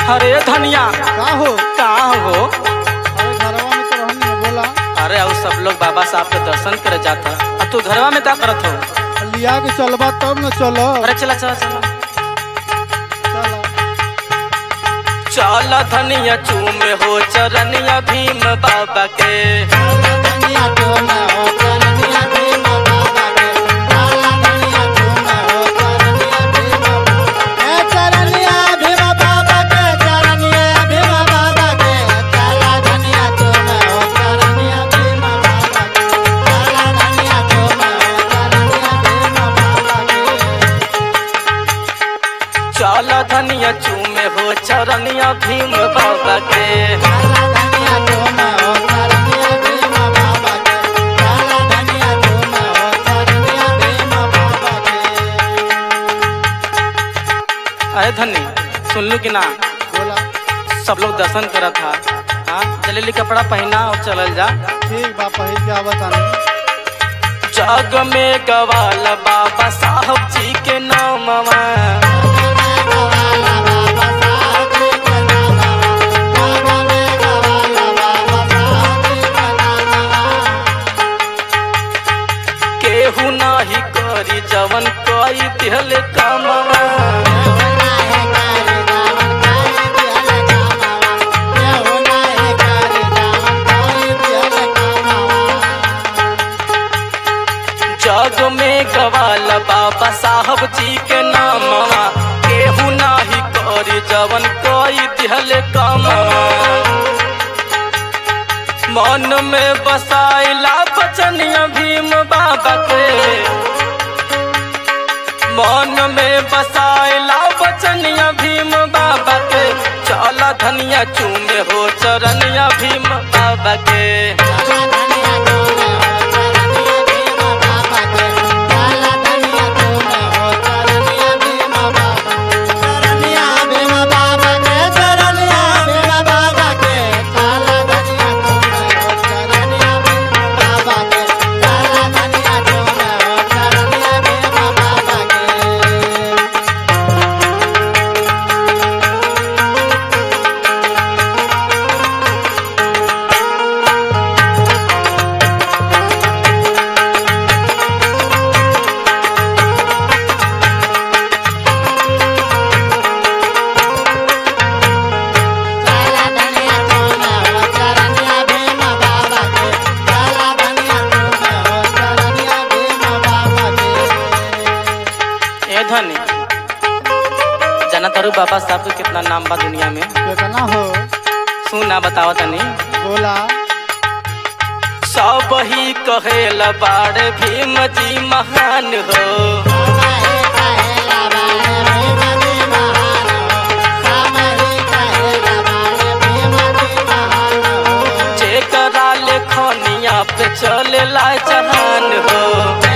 अरे धनिया का हो कहाँ हो अरे घरवा में तो रहनी है बोला अरे और सब लोग बाबा साहब के दर्शन करे जाता अब तू घरवा में क्या करत हो लिया के चलबा तब न चलो अरे चला चला चला चला चल धनिया चूम हो चरनिया भीम बाबा के चल धनिया चूम हो चरनिया भीम बाबा के अरे धनी सुन लू कि ना बोला सब लोग दर्शन करत था हाँ जलेली कपड़ा पहना और चलल जा ठीक बा पहिल के आवत आनी जग में गवाल बाबा साहब जी के नामवा केहू नाही करी जवन कई दिहले कामवा जग में गवाल बाबा साहब जी के नामवा केहू नाही करी जवन कई दिहले कामवा मन में बसाइला बचनिया भीम बाबा के मन में बसाइला बचनिया भीम बाबा के चला धनिया चूमे हो चरनिया भीम बाबा के ए धनी जाना तारू बाबा साहब के कितना नाम बा दुनिया में कितना हो सुना बताओ तनी बोला सब ही कहेला बाड़े भीम जी महान हो जेकरा लेखनिया पे चलेला जहान हो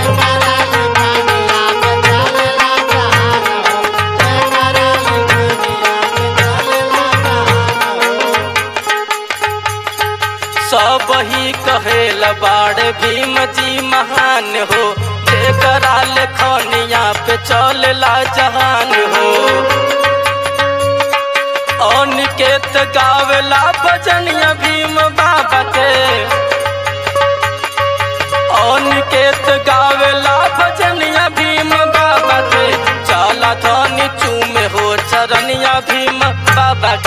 सब ही कहेल बाड़े भीम जी महान हो जेकरा लेखनिया पे चलेला जहान हो अनिकेत गावेला भजनिया भीम बाबा के अनिकेत गावेला भजनिया भीम बाबा के चला धनी चूमे हो चरनिया भीम बाबा